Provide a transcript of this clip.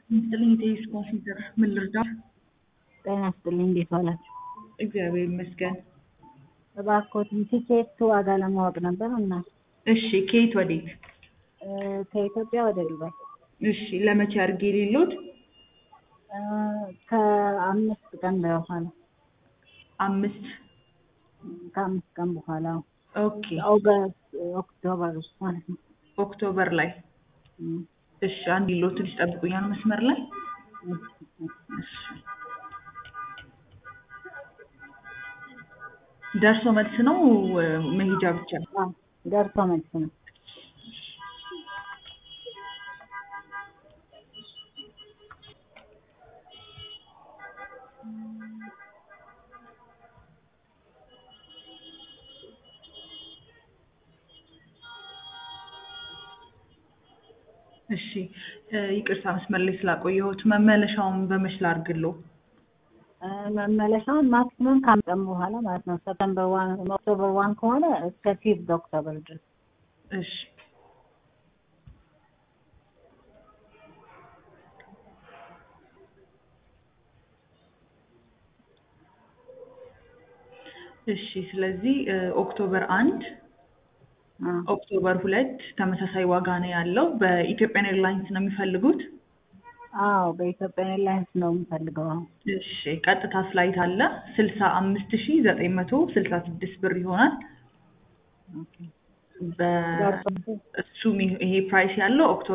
ይስጥልኝ የቴኒስ ኮንሲደር ምን ልርዳት? ጤና ይስጥልኝ እንዴት ዋላችሁ? እግዚአብሔር ይመስገን። እባክዎትን ቲኬት ዋጋ ለማወቅ ነበር እና እሺ ከየት ወዴት? እ ከኢትዮጵያ ወደ ዱባይ እሺ ለመቼ አድርጌ የሌሎት? እ ከአምስት ቀን በኋላ አምስት ከአምስት ቀን በኋላ ኦኬ ኦገስት ኦክቶበር ውስጥ ማለት ነው። ኦክቶበር ላይ እም፣ እሺ አንድ ሎ ትንሽ ጠብቁኛል መስመር ላይ እሺ፣ እሺ። እሺ ደርሶ መልስ ነው እ መሄጃ ብቻ? አዎ፣ ደርሶ መልስ ነው። እሺ እ ይቅርታ መስመር ላይ ስላቆየሁት መመለሻውን በመች ላድርግልዎ? እ መመለሻውን ማክሲመም ከአምስት ቀን በኋላ ማለት ነው። ሰፕተምበር ዋን ኦክቶበር ዋን ከሆነ እስከ ፊፍዝ ኦክቶበር ድረስ እሺ እሺ ስለዚህ እ ኦክቶበር አንድ አ ኦክቶበር ሁለት ተመሳሳይ ዋጋ ነው ያለው። በኢትዮጵያን ኤርላይንስ ነው የሚፈልጉት? አዎ በኢትዮጵያ ኤርላይንስ ነው የምፈልገው። አሁን እሺ ቀጥታ ፍላይት አለ ስልሳ አምስት ሺ ዘጠኝ መቶ ስልሳ ስድስት ብር ይሆናል። ኦኬ። በ ደርሶ እሱም ይሄ ፕራይስ ያለው ኦክቶበር